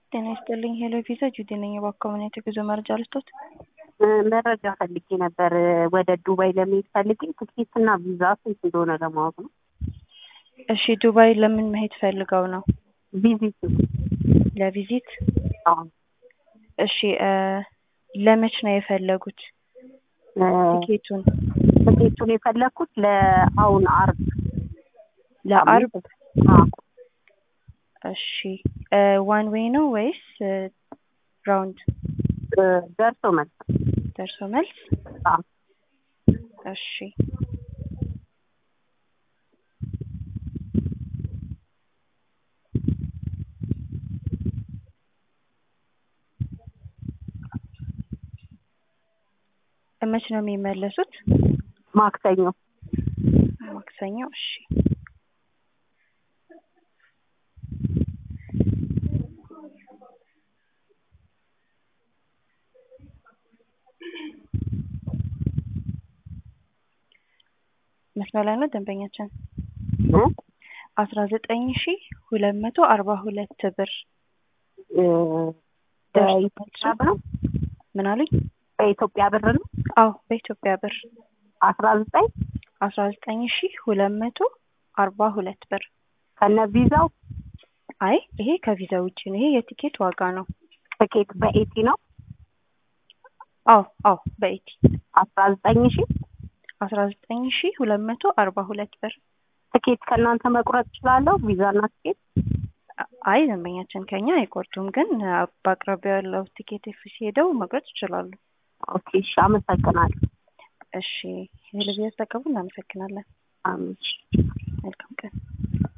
ጤና ይስጥልኝ ሄሎ ቪዛ ጁዲ ነኝ። በአካባቢ የጉዞ መረጃ ልስጦት? መረጃ ፈልጌ ነበር። ወደ ዱባይ ለመሄድ ፈልጌ ትኬት እና ቪዛ ስንት እንደሆነ ለማወቅ ነው። እሺ ዱባይ ለምን መሄድ ፈልገው ነው? ቪዚት ለቪዚት? አዎ እሺ እ ለመች ነው የፈለጉት ቲኬቱን? ትኬቱን የፈለግኩት ለአሁን አርብ ለአርብ? አዎ እሺ ዋን ዌይ ነው ወይስ ራውንድ? ደርሶ መልስ ደርሶ መልስ? አዎ እሺ መች ነው የሚመለሱት? ማክሰኞ ማክሰኞ። እሺ መስመር ላይ ነው ደንበኛችን። እ አስራ ዘጠኝ ሺ ሁለት መቶ አርባ ሁለት ብር እ በኢትዮጵያ ብር ነው ምን አሉኝ? በኢትዮጵያ ብር ነው አዎ በኢትዮጵያ ብር አስራ ዘጠኝ አስራ ዘጠኝ ሺ ሁለት መቶ አርባ ሁለት ብር። ከነ ቪዛው አይ ይሄ ከቪዛ ውጭ ነው። ይሄ የቲኬት ዋጋ ነው። ትኬት በኤቲ ነው አዎ አዎ በኢቲ አስራ ዘጠኝ ሺ አስራ ዘጠኝ ሺ ሁለት መቶ አርባ ሁለት ብር። ትኬት ከእናንተ መቁረጥ እችላለሁ? ቪዛና ትኬት አይ ደንበኛችን ከኛ አይቆርጡም፣ ግን በአቅራቢያው ያለው ቲኬት ኦፊስ ሄደው መቁረጥ ይችላሉ። ኦኬ እሺ፣ አመሰግናለሁ። እሺ ሄሎ ቪዛ ተጠቀሙ። እናመሰግናለን። አሜን። መልካም ቀን።